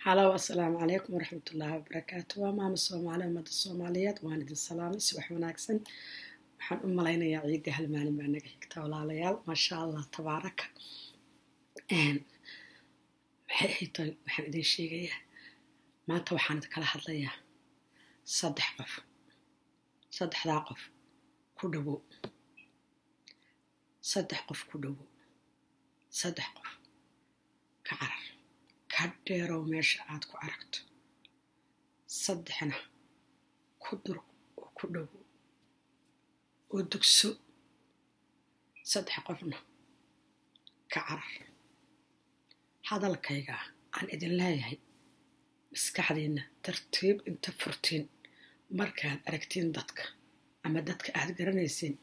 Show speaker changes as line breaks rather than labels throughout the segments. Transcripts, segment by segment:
halow assalaamu calaykum waraxmatullaahi wabarakaatu waa maama soomaali ummadda soomaaliyeed waan idin salaamay subax wanaagsan waxaan u malaynayaa ciidda hal maalin baa naga xigta walaalayaal maasha allah tabaaraka maxay ahaytay waxaan idin sheegayaa maanta waxaan idinkala hadlayaa saddex qof saddexdaa qof ku dhowow saddex qof ku dhowow saddex qof ka carar ka dheerow meesha aad ku aragto saddexna ku dur oo ku dhowow oo dugso saddex qofna ka carar hadalkayga aan idin leeyahay maskaxdiinna tartiib inta furtiin markaad aragtiin dadka ama dadka aad garanaysiin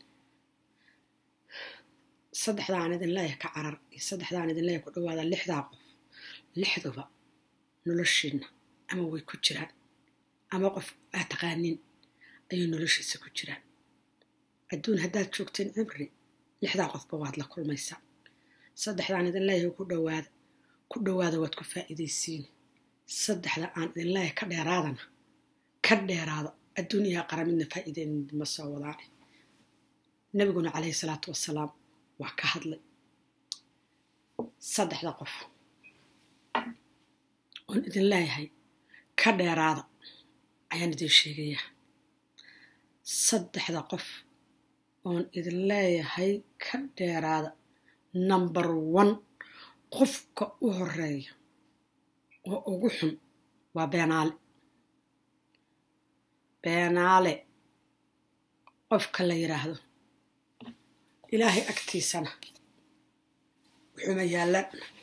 saddexdaan idin leeyahay ka carar iyo saddexdaan idin leeyahay ku dhawaada lixdaa qof lixduba noloshiinna ama way ku jiraan ama qof aad taqaaniin ayay noloshiisa ku jiraan adduun haddaad joogteen cimri lixdaa qofba waad la kulmaysaa saddexdaan idin leeyahay ku dhawaada ku dhawaada waad ku faa'iidaysiin saddexda aan idin leeyahay ka dheeraadana ka dheeraada adduun iyo aqara midna faa'iideynma soo wadaane nabiguna calayhi salaatu wassalaam waa ka hadlay saddexda qof oon idin leeyahay ka dheeraada ayaan idin sheegayaa saddexda qof oon idin leeyahay ka dheeraada number one qofka u horeeya oo ugu xun waa beenaale beenaale qofka la yidhaahdo ilaahay agtiisana wuxuuma yaallaan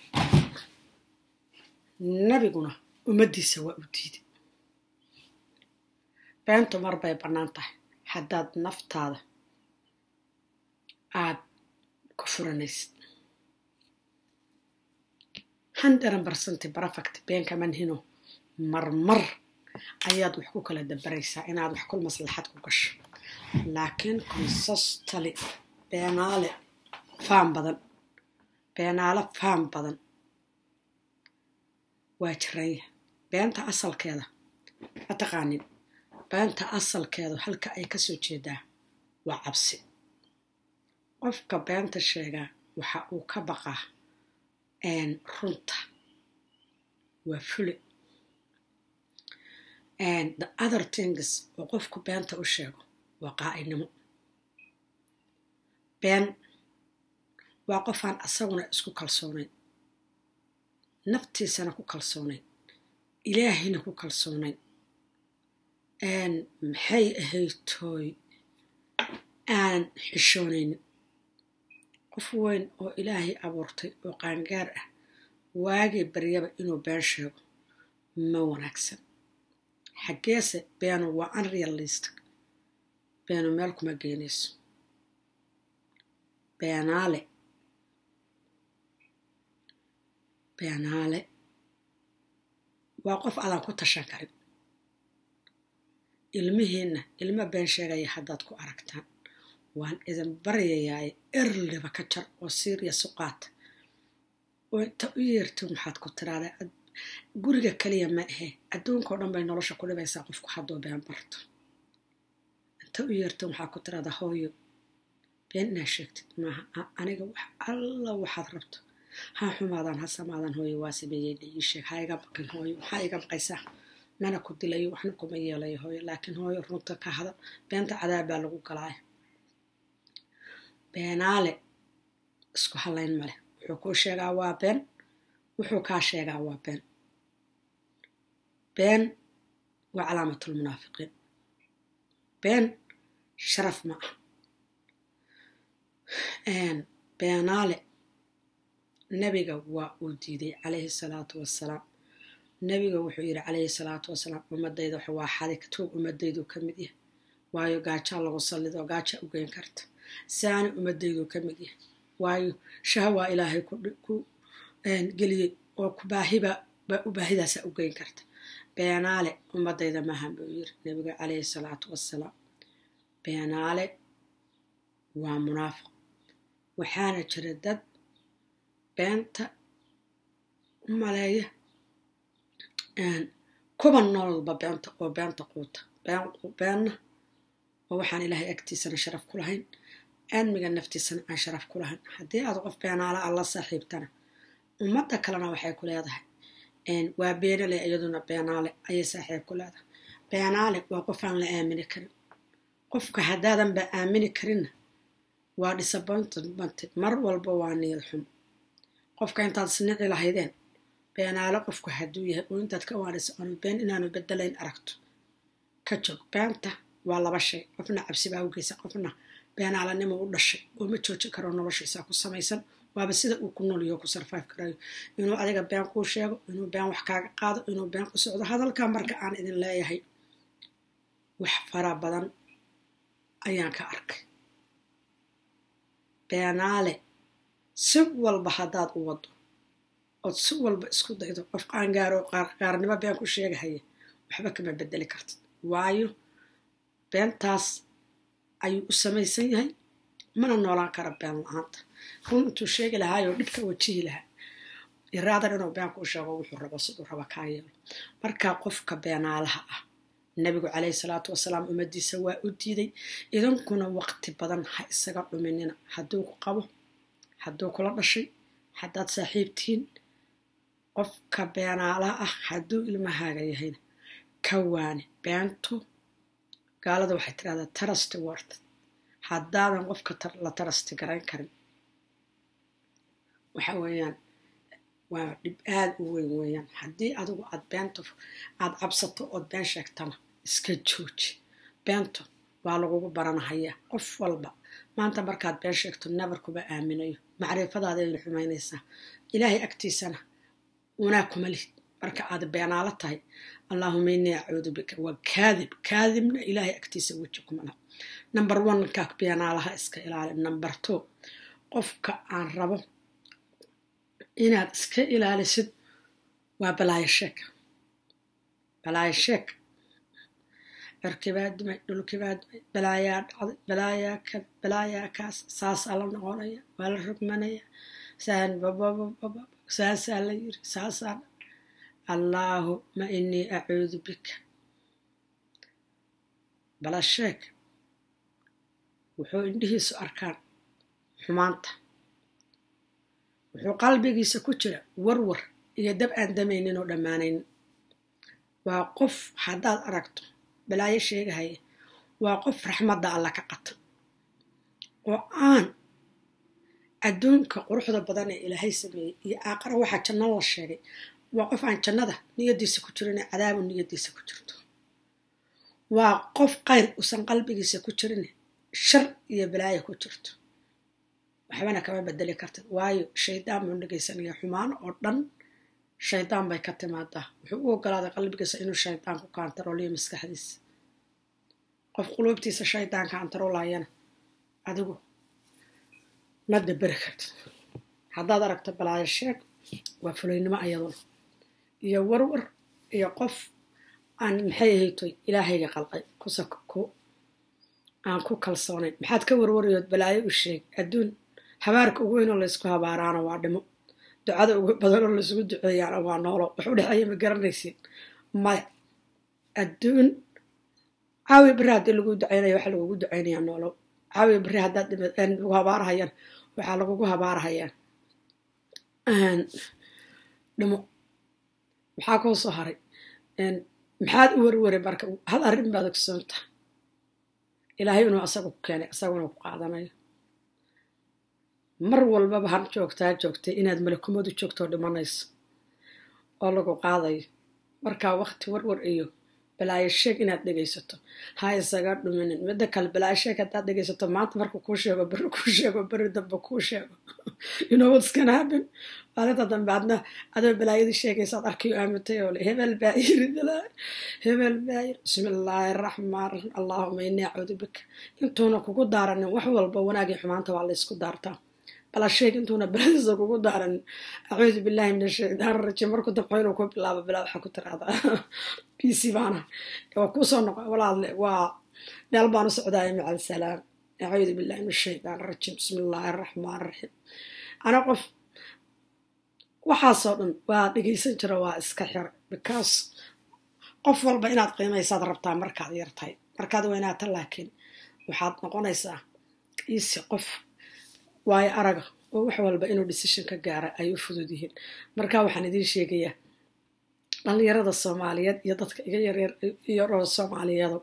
nabiguna ummaddiisa waa u diiday beentu mar bay bannaan tahay haddaad naftaada aad ku furanaysid handaran barsanti barafakt beenka manhino marmar ayaad wax ku kala dabaraysaa inaad wax kul maslaxad ku gasho laakiin consostali beenaale faan badan beenaale faan badan waa jiranya beenta asalkeeda ma taqaanin beenta asalkeedu halka ay ka soo jeedaa waa cabsi qofka beenta sheegaa waxa uu ka baqaa runta waa fule the other things oo qofku beenta u sheego waa qaa'inimo been waa qofaan asaguna isku kalsoonayn naftiisana ku kalsoonayn ilaahayna ku kalsoonayn maxay ahaytooy aan xishoonaynin qof weyn oo ilaahay abuurtay oo qaangaar ah waagii baryaba inuu been sheego ma wanaagsan xaggeese beenu waa unrealistic beenu meel kuma geenayso beenaale beenaale waa qof aadan ku tashan karin ilmihiinna ilmo been sheegaya haddaad ku aragtaan waan idin baryayaaye erliba ka jar oo siiriya suqaata oo inta u yeertin waxaad ku tiraada guriga kaliya ma ahe adduunkao dhan bay nolosha ku dhibaysaa qofku hadduu been barto inta u yeertin waxaad ku tiraada hooyo been inaa sheegtid maaha aniga alla waxaad rabto ha xumaadaan ha samaadaan hooyo waa sameeyeyna ii sheeg ha iga baqin hooyo maxaa iga baqaysaa mana ku dilayo waxna kuma yeelayo hooyo laakiin hooyo runta ka hada beenta cadaab baa lagu galaaya beenaale isku hallayn male wuxuu kuu sheegaa waa been wuxuu kaa sheegaa waa been been waa calaamatulmunaafiqiin been sharaf ma ah beenaale nebiga waa uu diiday calayhi salaatu wassalaam nebiga wuxuu yidhi calayhi salaatu wasalaam ummadayda waa xadig tuug ummadaydu ka mid yahay waayo gaajaa lagu sallido gaajaa u geyn karta saani ummadaydu ka mid yahay waayo shahwaa ilaahay ku geliyey oo baahiba baahidaasa u geyn karta beenaale ummadayda maahan buu yiri nebiga calayhi salaatu wassalaam beenaale waa munaafiq waxaana jira dad beenta u maleeya kuba noolba beenta oo beenta quuta beenna oo waxaan ilaahay agtiisana sharaf ku lahayn aadmiga naftiisana aan sharaf ku lahayn haddii aad qof beenaala alla saaxiibtana ummadda kalena waxay ku leedahay waa beenale iyaduna beenaale ayay saaxiib ku leedahay beenaale waa qof aan la aamini karin qofka haddaadan ba aamini karinna waa disappointmented mar walba waa niyad xumo qofka intaad isnici lahaydeen beenaale qofku hadduu yahay oo intaad ka waanayso aanu been inaanu bedelayn aragto ka joog beenta waa laba shay qofna cabsi baa u geysa qofna beenaalanimo u dhashay oo ma joojin karo noloshiisa ku samaysan waaba sida uu ku noolyo ku sarfayf karayo inuu adiga been kuu sheego inuu been wax kaaga qaado inuu been ku socdo hadalka marka aan idin leeyahay wax fara badan ayaan ka arkay beenaale si walba haddaad u wado ood si walba isku daydo qof qaangaaro qaarnimo been ku sheegahaya waxba kama bedeli kartid waayo beentaas ayuu u samaysan yahay mana noolaan kara been la-aanta run intuu sheegi lahaayoo dhibka wajihi lahaa iraadan inuu been kuu sheego wuxuu rabo siduu raba kaa yeelo markaa qofka beenaalaha ah nabigu calayhi salaatu wasalaam ummadiisa waa u diiday idankuna waqti badan ha isaga dhuminina hadduu ku qabo hadduu kula dhashay haddaad saaxiib tihiin qofka beenaalaha ah hadduu ilmahaaga yahayna ka waani beentu gaalada waxay tirahdaa tarasti wort haddaadan qofka la tarasti garayn karin waxa weeyaan waa dhib aada u weyn weeyaan haddii adigu aad beento aad cabsato ood been sheegtana iska jooji beento waa lagugu baranahayaa qof walba maanta markaad been sheegto nabar kuma aaminayo macrifadaada ayna xumaynaysaa ilaahay agtiisana wanaa kuma lihid marka aad beenaalo tahay allaahuma innii acuudu bika waa kaadib kaadibna ilaahay agtiisa weji kuma laha number oneka beenaalaha iska ilaali number two qofka aan rabo inaad iska ilaalisid waa balaayo sheeg balaayo sheeg cirkibaa dumay dhulkibaa dumay balaayaa dhacday balaayaa kan balaayaa kaas saasaa la noqonaya waa la rogmanaya saan bababababa saasaa la yiri saasaa allaahuma innii acuudu bika bala sheeg wuxuu indhihiisu arkaan xumaanta wuxuu qalbigiisa ku jira warwar iyo dab aan damaynin oo dhammaanayn waa qof haddaad aragto balaayo sheegahaya waa qof raxmadda alla ka qata oo aan adduunka quruxda badan ee ilaahay sameeyey iyo aaqara waxaa janno la sheegay waa qof aan jannada niyadiisa ku jirin ee cadaabu niyadiisa ku jirto waa qof qayr usan qalbigiisa ku jirin shar iyo balaayo ku jirto waxbana kama bedeli kartid waayo shaydaan buu dhegaysanaya xumaan oo dhan shaydaan bay ka timaadaa wuxuu u ogolaaday qalbigiisa inuu shaydaan ku kaantarooliyo maskaxdiisa qof quluubtiisa shaydaan kaantaroollayana adigu ma daberi kartid haddaad aragto balaayo sheeg waa fulaynimo ayaduna iyo warwar iyo qof aan maxay ahaytoy ilaahayga qalqay kusa aan ku kalsoonayn maxaad ka warwarayood balaayo u sheeg adduun habaarka ugu weynoo laysku habaaraana waa dhimo ducada ugu badanoo laysugu duceeyaana waa noolo wax u dhexeeya ma garanaysiin maya adduun caawi beri haddii lagu ducaynaya waxa lagugu ducaynayaa noolo caawi beri haddaad lagu habaarahayaan waxaa lagugu habaarahayaa dhimo maxaa kuu soo haray maxaad u warwaray marka hal arrin baad ogsoonta ilaahay inuu asaga ku keenay asaguna ku qaadanayo mar walbaba han joogtaa joogtay inaad malakumadu joogtoo dhimanayso oo lagu qaadayo markaa waqti warwar iyo balaayo sheeg inaad dhegaysato ha isaga dhuminin midda kale balaayo sheeg haddaad dhegaysato maanta markuu kuu sheego beri kuu sheego beri dambe kuu sheego you know what's gonna happen maalinta dambe adna adoo balaayadii sheegaysaad arkayo aamintay oo le hebel baa yiri hebel baa yiri bismi illaahi araxmaan raxiim allaahuma innii acuudu bika intuuna kugu daaranin wax walba wanaagii xumaanta waa laysku daartaa bala sheeg intuuna baladiisa kugu daaranin acuudu billahi min ashaytaan rajiim markuu dabxo inuu ku bilaabo bilaa waxaa ku tiraahdaa b c baana waa kuusoo noqo walaadle waa meel baan u socdaaya maca alsalaam acuudu billahi min ashaytaan rajiim bismi illaahi araxmaan raxiim ana qof waxaasoo dhan waa dhegaysan jira waa iska xira because qof walba inaad qiimaysaad rabtaa markaad yartahay markaad weynaata laakiin waxaad noqonaysaa iisi qof waayo araga oo wax walba inuu decision ka gaara ay u fudud yihiin marka waxaan idiin sheegayaa dhalinyarada soomaaliyeed iyo dadka iga yaryar yaroo soomaaliyeedo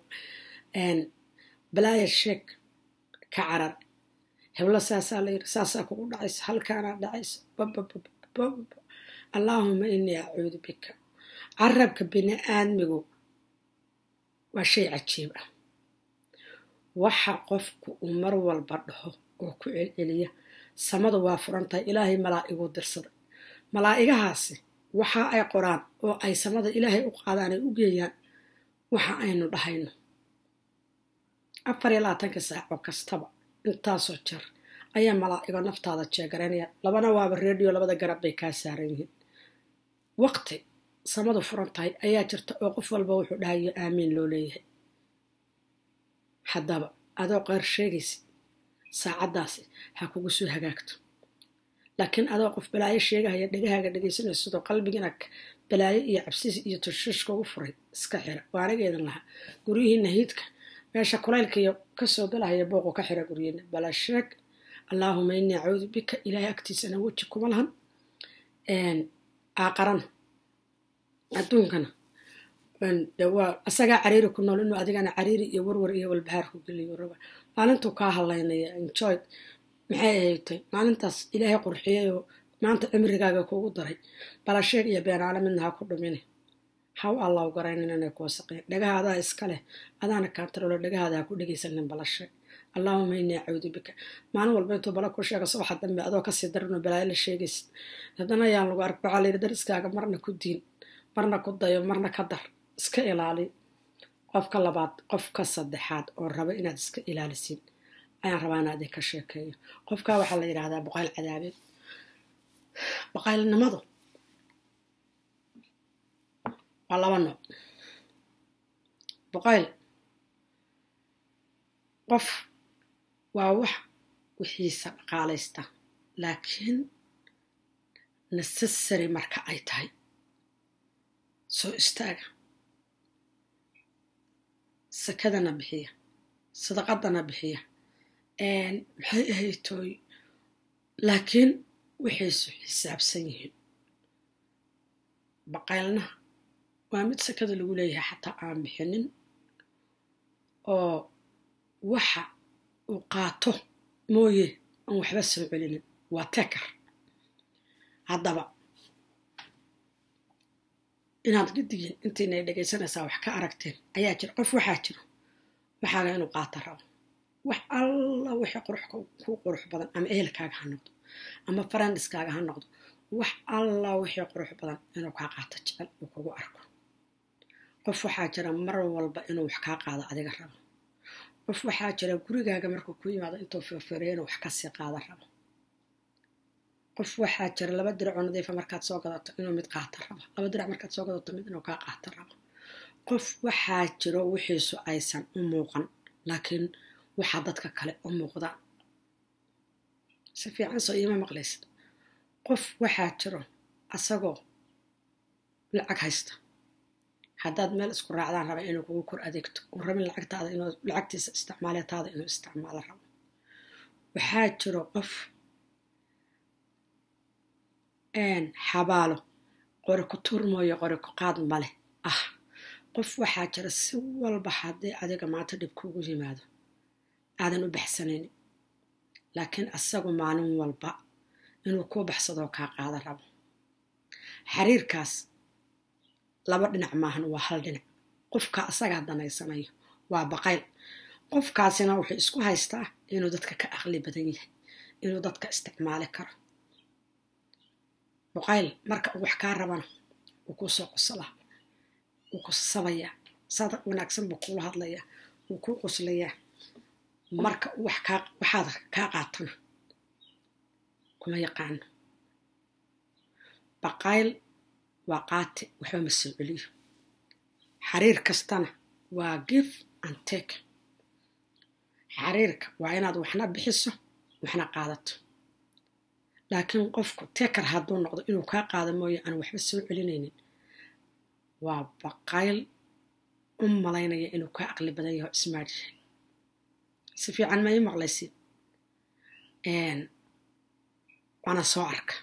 balaaya sheeg ka carar heblo saasaa la yiri saasaa kugu dhacaysa halkaanaa dhacaysa bababababa allaahuma inii acuudu bika carabka bini aadmigu waa shay cajiib ah waxa qofku uu mar walba dhaho oo ku celceliya samadu waa furan tahay ilaahay malaa'iguu dirsaday malaa'igahaasi waxa ay qoraan oo ay samada ilaahay u qaadaan ay u geeyaan waxa aynu dhahayno afar iyo labaatanka saaco kastaba intaasoo jeer ayaa malaa'igo naftaada jeegaraynaya labana waaba reediyo labada garab bay kaa saaran yihiin waqti samadu furan tahay ayaa jirta oo qof walba wuxuu dhahayo aamiin loo leeyahay haddaba adoo qeyr sheegaysid saacaddaasi ha kugu soo hagaagto laakiin adoo qof balaayo sheegahaya dhegahaaga dhegaysanayso sidoo qalbigiina balaayo iyo cabsis iyo tushishka ugu furay iska xira waa anageedan lahaa guryihiina hiidka meesha kulaylkaiyo kasoo galahaya booqu ka xira guryihiina bala sheeg allaahuma inii acuudu bika ilaahay agtiisana weji kuma lahan aaqarana adduunkana waa asagaa cariiri ku nool inuu adigana cariiri iyo warwar iyo walbahaar ku geliyo raba maalintuu kaa hadlaynaya enjoy maxay ahaytay maalintaas ilaahay qurxiyayoo maanta cimrigaaga kugu daray balasheeg iyo beenaale midna ha ku dhumine haw allaw garaynin inay ku wasaqeen dhagahaadaa iska leh adaana kaantaroolo dhagahaada ha ku dhegaysanin balasheeg allaahuma inii acuudu bika maalin walba intuu bala ku sheega subaxa dambe adoo kasii daranoo balaayo la sheegaysid haddana ayaan lagu ark waxaa layidhi dariskaaga marna ku diin marna ku dayo marna ka dar iska ilaali qofka labaad qofka saddexaad oo raba inaad iska ilaalisiin ayaan rabaa inaad idinka sheekeeyo qofkaa waxaa la yidhaahdaa boqayl cadaabeed boqaylnimadu waa laba nooc boqayl qof waa wax wixiisa dhaqaalaysta laakiin necessary marka ay tahay soo istaaga sakadana bixiya sadaqadana bixiya maxay ahaytooy laakiin waxaysu xisaabsan yihiin baqaylna waa mid sakada lagu leeyahay xataa aan bixinin oo waxa uu qaato mooye aan waxba soo celinin waa tekar haddaba inaad gidigin intiinay dhegaysanaysaa wax ka aragteen ayaa jira qof waxaa jiro waxaaga inuu qaata rabo wax alla wixii qurux ku qurux badan ama ehelkaaga ha noqdo ama farandiskaaga ha noqdo wax alla wixii qurux badan inuu kaa qaato jecel uu kugu arko qof waxaa jira mar walba inuu wax kaa qaado adiga rabo qof waxaa jira gurigaaga markuu ku yimaado intuu firfiriyo inuu wax kasii qaada rabo qof waxaa jira laba diracoo nadiifa markaad soo gadato inuu mid qaata rabo laba dirac markaad soo gadato mid inuu kaa qaata rabo qof waxaa jiro wixiisu aysan u muuqan laakiin waxaa dadka kale u muuqdaan si fiican soo iima maqlaysid qof waxaa jiro asagoo lacag haysta haddaad meel isku raacdaan raba inuu kugu kor adeegto uu rabin lacagtaada inuu lacagtiisa isticmaaleetaada inuu isticmaalo rabo waxaa jiro qof xabaalo qori ku tuur mooyo qori ku qaad maleh ah qof waxaa jira si walba haddii adiga maanta dhib kuugu yimaado aadan u baxsanaynin laakiin asagu maalin walba inuu kuu baxsadoo kaa qaada rabo xiriirkaas laba dhinac maahan waa hal dhinac qofka asagaa danaysanayo waa baqayl qofkaasina wuxuu isku haystaa inuu dadka ka aqli badan yahay inuu dadka isticmaali karo baqayl marka uu wax kaa rabana wuu kuu soo qosalaa wuu ku sabayaa saada wanaagsan buu kuula hadlayaa wuu kuu qoslayaa marka wax kaa waxaad kaa qaatana kuma yaqaano baqayl waa qaati waxba ma soo celiyo xariir kastana waa give and take xariirka waa inaad waxna bixiso waxna qaadato laakiin qofku tekar hadduu noqdo inuu kaa qaado mooye aan waxba soo celinaynin waa baqayl u malaynaya inuu kaa aqli badan yaho ismaad yahay si fiican ma ii maqlaysid waana soo arka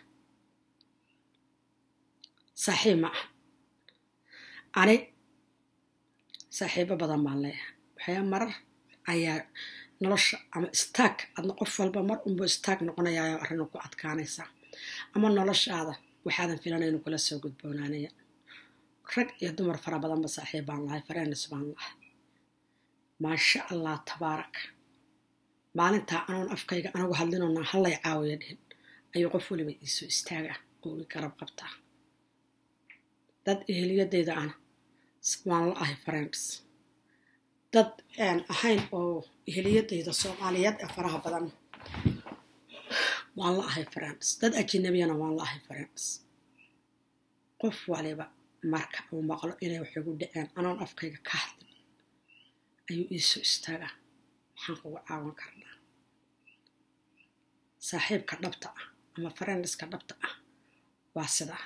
saaxiib ma ah ani saaxiibo badan baan leeyahay waxyaa marar ayaa nolosha ama istaag adna qof walba mar unbuu istaag noqonayayo arrin ku adkaanaysaa ama noloshaada waxaadan filanaynu kula soo gudboonaanaya rag iyo dumar fara badanba saaxiib baan lahay fareenis baan lahay maasha allah tabaarak maalintaa anoon afkayga anagu hadlinona hallay caawiya dhihin ayuu qof weliba iisoo istaaga oo i garab qabtaa dad eheliyadeyda ana waan la ahay friends dad aan ahayn oo eheliyadeyda soomaaliyeed ee faraha badan waan la ahay friends dad ajinabiyana waan la ahay friends qof waliba marka uu maqlo inay wax igu dhaceen anoon afkayga ka hadlin ayuu iisoo istaagaa maxaan kugu caawan karnaa saaxiibka dhabta ah ama friendiska dhabta ah waa sidaa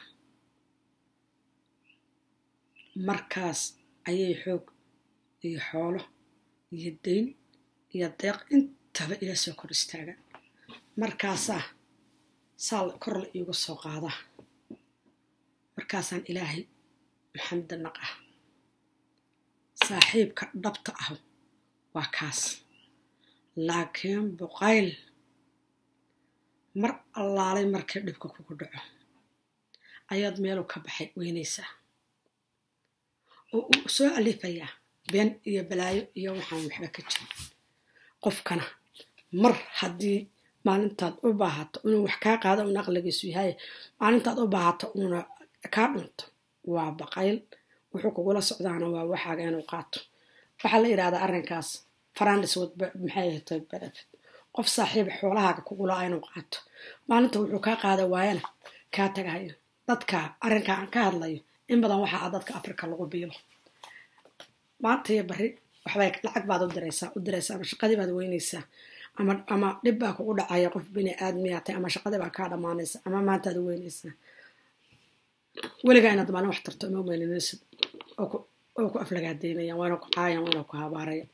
markaas ayay xoog iyo xoolo iyo dayn iyo deeq intaba ila soo kor istaagaan markaasaa saal kor la iigu soo qaadaa markaasaan ilaahay maxamda naqah saaxiibka dhabta ah waa kaas laakiin buqayl mar allaalay markii dhibka kugu dhaco ayaad meelu ka baxay weynaysaa oo uu soo alifayaa been iyo balaayo iyo waxaan waxba ka jirin qofkana mar haddii maalintaad u baahato inuu wax kaa qaado uuna aqligiisu yahay maalintaad u baahato uuna kaa dhunto waa baqayl wuxuu kugula socdaana waa waxaaga inuu qaato waxaa la yidhahdaa arrinkaas farandis maxay ahatay benefit qof saaxiib xoolahaaga kugula inuu qaato maalinta wuxuu kaa qaada waayana kaa tagahayo dadka arrinka aan ka hadlayo in badan waxaa dadka africa lagu biilo maanta iyo bari waxbay lacag baad u diraysaa u diraysaa ama shaqadii baad weynaysaa ama ama dhib baa kugu dhacaya qof bini aadmiyaatay ama shaqadii baa kaa dhammaanaysa ama maantaad weynaysaa weligaa inaad maalin wax tarto ima weyninaysid oo ku aflagaadeynayaan waana ku caayan waana ku habaaraya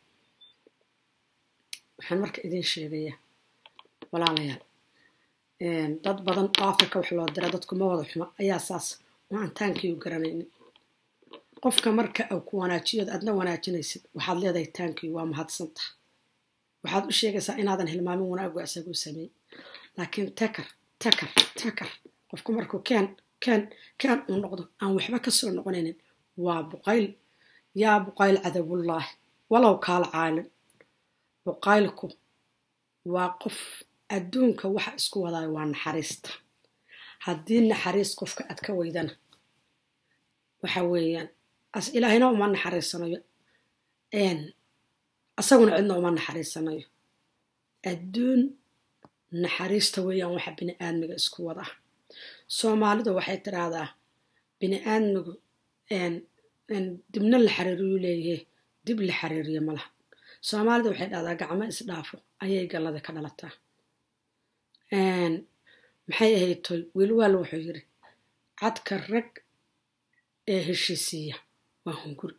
waxaan marka idin sheegaya walaalayaal dad badan oo africa wax loo dira dadku ma wada xumo ayaa saas oo aan taankii u garanaynin qofka marka uu ku wanaajiyo adna wanaajinaysid waxaad leedahay taankii waa mahadsanta waxaad u sheegaysaa inaadan hilmaamin wanaagu isaguu sameeyey laakiin takar takar takar qofku markuu keen keen keen uu noqdo aan waxba kasoo noqonaynin waa buqayl yaa buqayl cadabullaahi walow kaala caalim buqaylku waa qof adduunka waxa isku wadaayo waa naxariista haddii naxariis qofka aad ka weydana waxa weeyaan as ilaahayna uma naxariisanayo asaguna cidna uma naxariisanayo adduun naxariista weeyaan waxa bini aadmiga isku wadaa soomaalidu waxay tiraahdaa bini aadmigu dibna la xariiriyuu leeyahay dib la xariiriyo malaha soomaalida waxay dhahdaa gacmo isdhaafo ayay gallada ka dhalataa maxay ahayd toy wiilwaal wuxuu yiri cadka rag ee heshiisiiya waa hunguri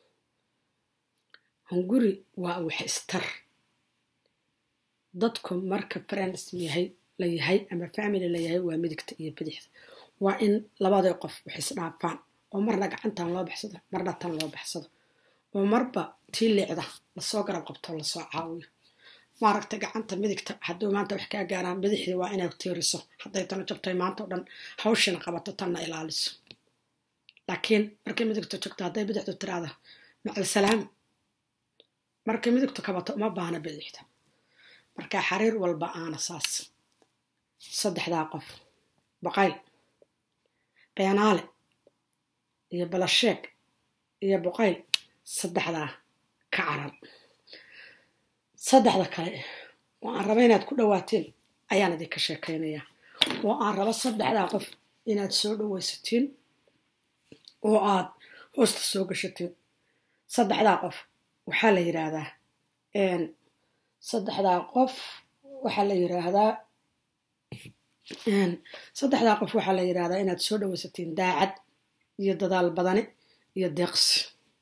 hunguri waa wax istar dadku marka friends yahay la yahay ama family la yahay waa midigta iyo bidixda waa in labadii qof wax isdhaafaan oo marna gacantan loo baxsado marna tan loo baxsado oo marba tii liicda lasoo garab qabto lasoo caawiyo maaragta gacanta midigta hadduu maanta wax kaa gaaraan bidixdii waa inay tiiriso hadday tana jabtay maanta o dhan hawshina qabato tanna ilaaliso laakiin markay midigtu jogto hadday bidixdu tiraada macalsalaam markay midigtu kabato uma baahna bidixda marka xariir walba aana saas saddexdaa qof baqayl beenaale iyo balasheeg iyo boqayl saddexdaa ka caran saddexda kale oo aan raba inaad ku dhawaateen ayaan idinka sheekaynayaa oo aan rabo saddexdaa qof inaad soo dhawaysatiin oo aad hoosta soo gashatiin saddexdaa qof waxaa la yidhaahdaa saddexdaa qof waxaa la yidhaahdaa saddexdaa qof waxaa la yidhahdaa inaad soo dhawaysatiin daacad iyo dadaal badani iyo deeqsi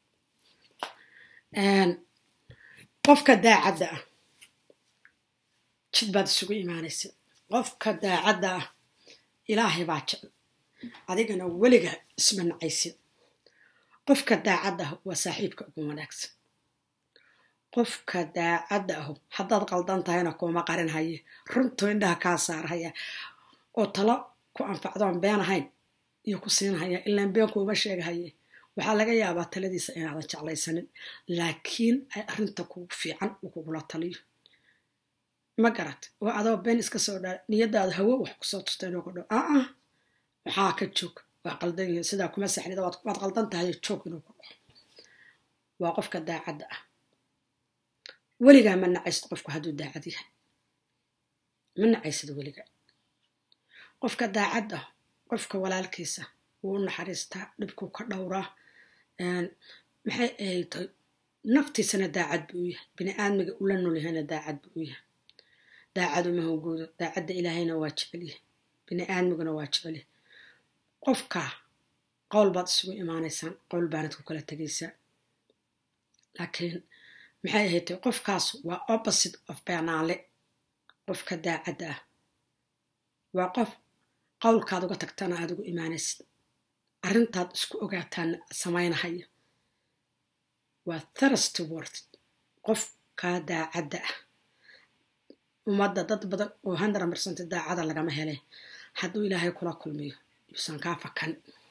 qofka daacadda ah jid baad isugu imaanaysa qofka daacadda ah ilaahay baa jecel adigana weliga isma nacaysid qofka daacadda ah waa saaxiibka ugu wanaagsan qofka daacadda ahu haddaad qaldan tahayna kuuma qarin haye runtuu indhaha kaa saarhaya oo talo ku anfacdoon been ahayn iyo ku siinhaya ilaan been kuuma sheegahaye waxaa laga yaabaa taladiisa inaadan jeclaysanin laakiin ay arrinta kugu fiican uu kugula taliyo ma garat oo adoo been iska soo dhaa niyadaada hawo wax kusoo tusta inuu ku dho aa waxaa ka joog waa qaldan yihiin sidaa kuma saxnida waad qaldan tahay joog inuu ku dhaho waa qofka daacadda ah weligaa ma nacaysid qofku hadduu daacad yahay ma nacaysid weligaa qofka daacad ah qofka walaalkiisa wuu u naxariistaa dhibkuu ka dhowraa maxay ahayd naftiisana daacad buu u yahay bini aadmiga ula nool yahayna daacad buu u yahay daacad uma hogoodo daacadda ilaahayna waa jecelyahay bini aadmiguna waa jecelyahay qofka qowl baad isugu imaanaysaan qowl baanad ku kala tegaysaa laakiin maxay ahayd qofkaas waa opposite of beenaale qofka daacadda ah waa qof qowlkaad uga tagtana aad ugu imaanaysid arrintaad isku ogaataana samaynahaya waa thirst word qofkaa daacadda ah ummadda dad badan oo hundred percent daacada lagama helay hadduu ilaahay kula kulmiyo yuusan kaa fakan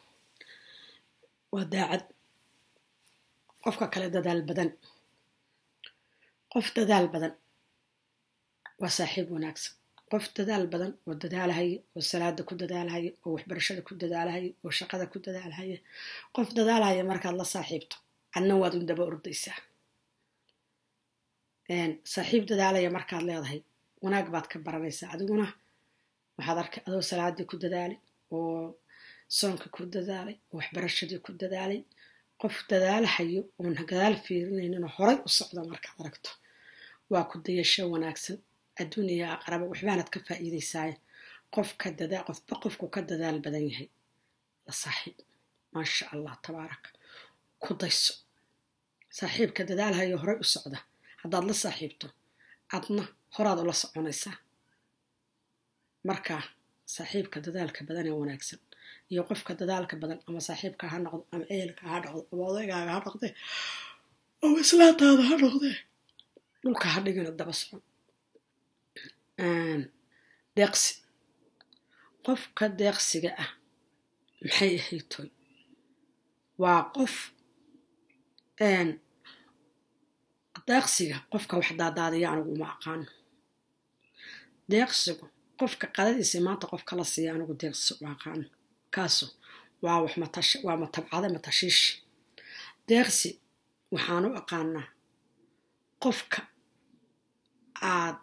waa daacad qofka kale dadaal badan qof dadaal badan waa saaxiib wanaagsan qof dadaal badan oo dadaalahaya oo salaada ku dadaalahaya oo waxbarashada ku dadaalahaya oo shaqada ku dadaalahaya qof dadaalahaya markaad la saaxiibto adna waad un daba ordaysaa saaxiib dadaalaya markaad leedahay wanaag baad ka baranaysaa adiguna waxaad arkay adoo salaadii ku dadaalay oo soonka ku dadaalay oo waxbarashadii ku dadaalay qof dadaalahayo oon gadaal fiirinayninoo horay u socda markaad aragto waa ku dayasho wanaagsan adduuniya aqraba waxbaanad ka faa'iidaysaaye qofka dadaa qofba qofku ka dadaal badan yahay la saaxiib maasha allah tabaaraka ku dayso saaxiibka dadaalhayo horay u socda haddaad la saaxiibto adna horaad ula soconaysaa marka saaxiibka dadaalka badan ee wanaagsan iyo qofka dadaalka badan ama saaxiibka ha noqdo ama ehelka ha noqdo ama odaygaaga ha noqde ama islaantaada ha noqdee dhulka ha dhigina daba socon deeqsi qofka deeqsiga ah maxay ahaytoy waa qof deeqsiga qofka wax daadaadiya anigu uma aqaano deeqsigu qofka qadadiisa maanta qof kala siiya anigu deeqsi u aqaano kaasu waa wax matash waa matabcada matashiishi deeqsi waxaan u aqaanaa qofka aad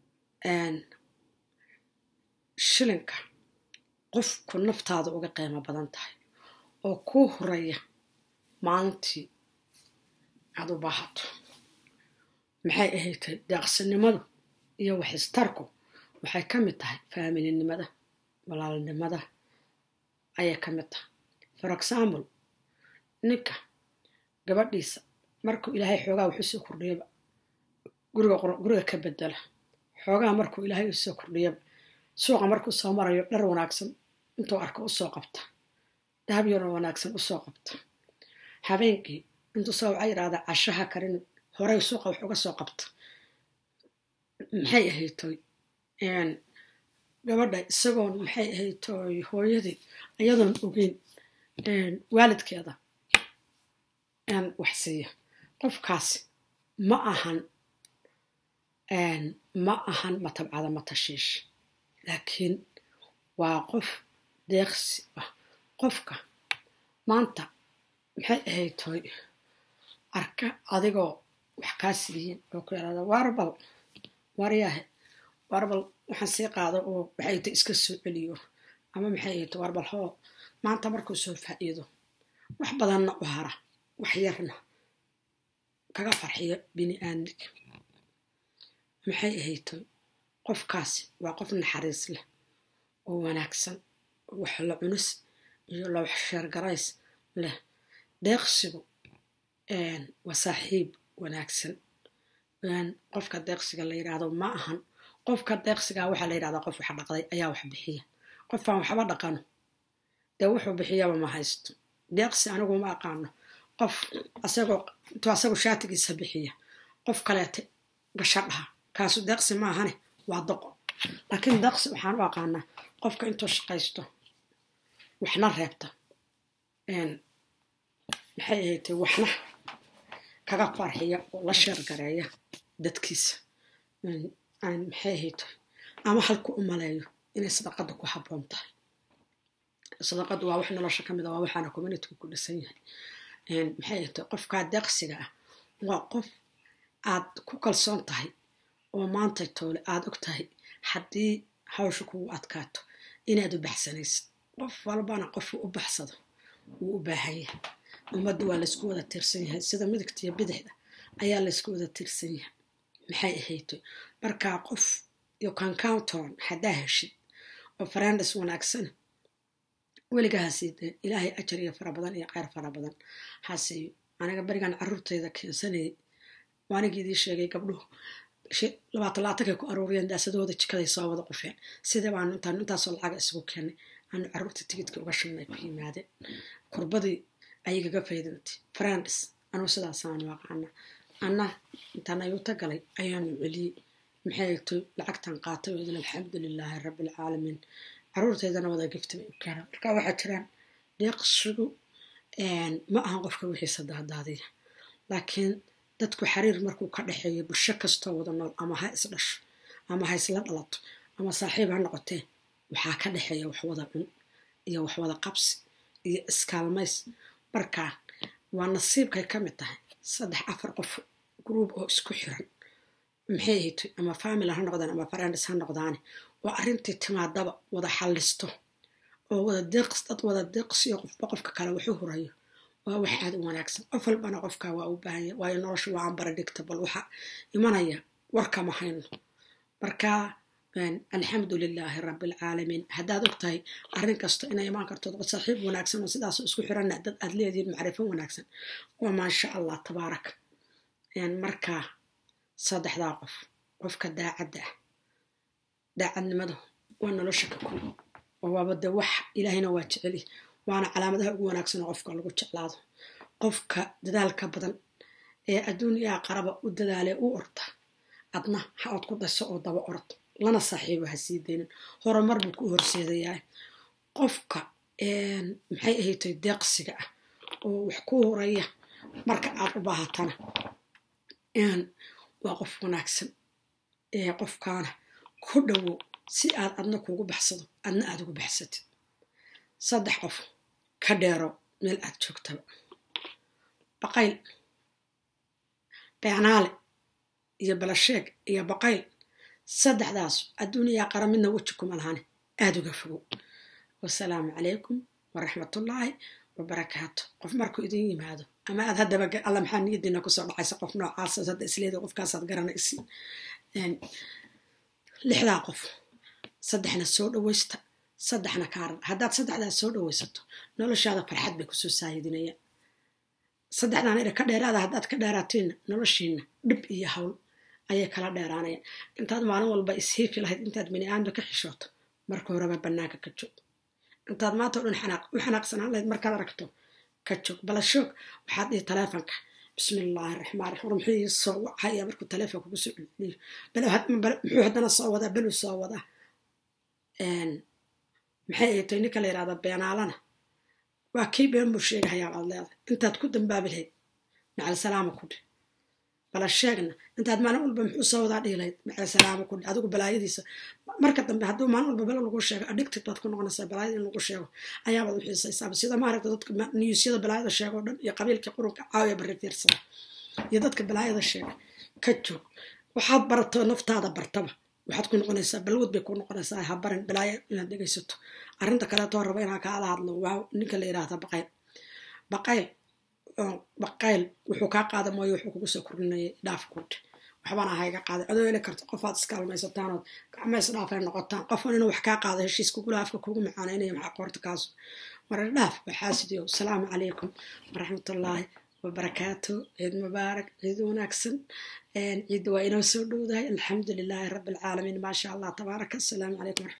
shilinka qofku naftaada uga qiimo badan tahay oo kuu horaya maalintii aad u baahato maxay ahaydtay deeqsinimadu iyo waxistarku waxay ka mid tahay faamilinimada walaalnimada ayay ka mid tahay for example ninka gabadhiisa markuu ilaahay xoogaa wax usoo kordhiyaba guriga ka bedela xoogaa markuu ilaahay usoo kordhiyaba suuqa markuu soo marayo dhar wanaagsan intuu arko usoo qabta dahab yaro wanaagsan usoo qabta habeenkii intuu soo waxa yidhahda cashaha karin horey suuqa wax uga soo qabta maxay ahaytoy gabadha isagoon maxay ahaytoy hooyadii iyadoon ogeyn waalidkeeda wax siiya qofkaasi ma ahan ma ahan matabcada matashiish laakiin waa qof deeqsi ah qofka maanta maxay ahaytoy arka adigoo wax kaa siiyin oo ku yaraada warbal waryahe warbal waxaan sii qaado oo waxayta iska soo celiyo ama maxay ahayto warbal hoo maanta markuu soo faa'iido wax badanna u hara wax yarna kaga farxiyo bini aadmiga maxay ahaytoy qofkaasi waa qof naxariis leh oo wanaagsan wax la cunis iyo la wax sheergarays leh deeqsigu waa saaxiib wanaagsan qofka deeqsiga la yidhaahdo ma ahan qofka deeqsiga waxaa la yidhahdaa qof wax dhaqday ayaa wax bixiya qofaan waxba dhaqano dee wuxuu bixiyaba ma haysto deeqsi anigu ma aqaano qof asagoo intuu asagu shaatigiisa bixiya qof kaleete gasha dhaha kaasu deeqsi ma ahane waa doqo laakiin deeqsi waxaan u aqaanaa qofka intuu shaqaysto waxna reebta maxay ahaytay waxna kaga farxiya oo la sheergareeya dadkiisa maxay ahaytay ama halku u maleeyo inay sadaqada ku habboon tahay sadaqadu waa wax nolosha ka mid a waa waxaana communityga ku dhisan yahay maxay ahaytay qofkaa deeqsiga ah waa qof aad ku kalsoon tahay oo maanta toole aad og tahay haddii hawsha kugu adkaato inaad u baxsanaysid qof walbana qofuu u baxsado wuu u baahan yahay ummadda waa laysku wada tiirsan yahay sida midigta iyo bidixda ayaa laysku wada tiirsan yahay maxay ahaytoy markaa qof iyo concounton haddaa heshid oo farandes wanaagsan weligaa hasiideen ilaahay ajar iyo fara badan iyo kheyr fara badan hasiiyo aniga berigan caruurteyda keensanayay waanigii idii sheegay gabdhuhu labaatan laatankay ku aruuriyeen daasadooda jikaday soo wada qufeen sidee baanu intaan intaasoo lacaga isugu keenay aanu caruurta tigidka uga shubnay ku yimaadeen kurbadii ayagaga faydantay farandes anuu sidaasaanu aqaana anna intaan ayuuta galay ayaanu celiyey maxay toy lacagtan qaatay oo idin alxamdu lilaahi rabbi alcaalamiin caruurteydana wada gifta bay u keenaan marka waxaa jiraan deeqsigu ma ahan qofka wixiisa daadaadiya laakiin dadku xiriir markuu ka dhexeeyo bulsho kastoo wada nool ama ha is dhasho ama ha isla dhalato ama saaxiib ha noqotee waxaa ka dhexeeya waxwada cun iyo waxwada qabsi iyo iskaalmays markaa waa nasiibkay ka mid tahay saddex afar qof gruub oo isku xiran maxay ahayto ama family ha noqdaan ama farandes ha noqdaane oo arrintii timaadaba wada xallisto oo wada deeqs dad wada deeqsiyo qofba qofka kale waxu hurayo waa wax aad u wanaagsan qof walbana qofka waa u baahanya waayo nolosha waa ambara dhigta bal waxa imanaya warkama hayno marka alxamdu lilaahi rabbi alcaalamiin haddaad og tahay arrin kasta inay imaan karto saaxiib wanaagsan oo sidaasoo isku xiranna dad aad leedihiin macrifo wanaagsan waa maasha allah tabaarak markaa saddexdaa qof qofka daacadda ah daacadnimadu waa nolosha ka kow oo waaba de wax ilaahayna waa jeceli waana calaamadaha ugu wanaagsan oo qofka lagu jeclaado qofka dadaalka badan ee adduuniyaa qaraba u dadaalee u orda adna ha ood ku daso oo daba orod lana saaxiibo ha sii daynin horumar buu ku horseedayaa qofka maxay ahaytay deeqsiga ah oo wax ku horaya marka aad u baahatana waa qof wanaagsan ee qofkaana ku dhowow si aad adna kuugu baxsado adna aad ugu baxsatid saddex qof ka dheero meel aad joogtaba baqayl beenaale iyo balasheeg iyo baqayl saddexdaas adduuniyaa qara midna weji kuma lahane aada uga fogow wasalaamu calaykum waraxmatullaahi wabarakaatu qof markuu idin yimaado ama aad haddaba alla maxaa niyadiina kusoo dhacaysa qof noocaasa hadda isleeda qofkaasaad garanaysi lixdaa qof saddexna soo dhawaysta saddexna kaaran haddaad saddexdaas soo dhawaysato noloshaada farxad bay kusoo saayidinayaan saddexdan ina ka dheeraada haddaad ka dheeraatiinna noloshiina dhib iyo hawl ayay kala dheeraanayaan intaad maalin walba ishiifi lahayd intaad bini aadamka ka xishooto marka horeba bannaanka ka joog intaad maanta o dhan u xanaaqsanaan lahayd markaad aragto ka joog balashoog waxaad dhihi taleefonka bismi illaahi raxmaan raxiim muxuu ii soo wacaya markuu taleefon kugu soo celiyo muxuu haddana soo wadaa beluu soo wadaa maxay ay tahay ninka la yidhahda beenaalana waa kii been buu sheegahayaa baad leedahay intaad ku dambaabi lahayd macal salaama ku dhih bala sheegna intaad maalin walba muxuu soo wadaa dhihi lahayd macal salaama ku dhih adigu balaayadiisa marka dambe hadduu maalin walba belo lagu sheego addicted baad ku noqonaysaa balaayada in lagu sheego ayaabaad u xiisaysaaba sida maaragta dadka niyuusyada balaayada sheega o dhan iyo qabiilkii qurunka caawiya barri fiirsada iyo dadka balaayada sheega ka joog waxaad barato naftaada bartaba waxaad ku noqonaysaa balwad bay ku noqonaysaa ha barin balaayo inaad dhegaysato arrinta kaleetoo raba inaan kaala hadlo waa ninka la yidhaahda baqayl baqayl baqayl wuxuu kaa qaada mooyo wuxuu kugu soo kordhinayay dhaaf kudhe waxbana hayga qaaday adoo heli karto qofaad iskaalmaysataan ood gacmeys dhaafay noqotaan qofan inuu wax kaa qaado heshiis kugula afka kugu macaanaynaya maxaa qoorta kaasu marar dhaaf baxaasidiyo asalaamu calaykum waraxmatullaahi wabarakaatu ciid mubaarak ciid wanaagsan ciidda waa inoo soo dhowdahay alxamdu lilaahi rabbi alcaalamiin maasha allah tabaaraka asalaamu calaykum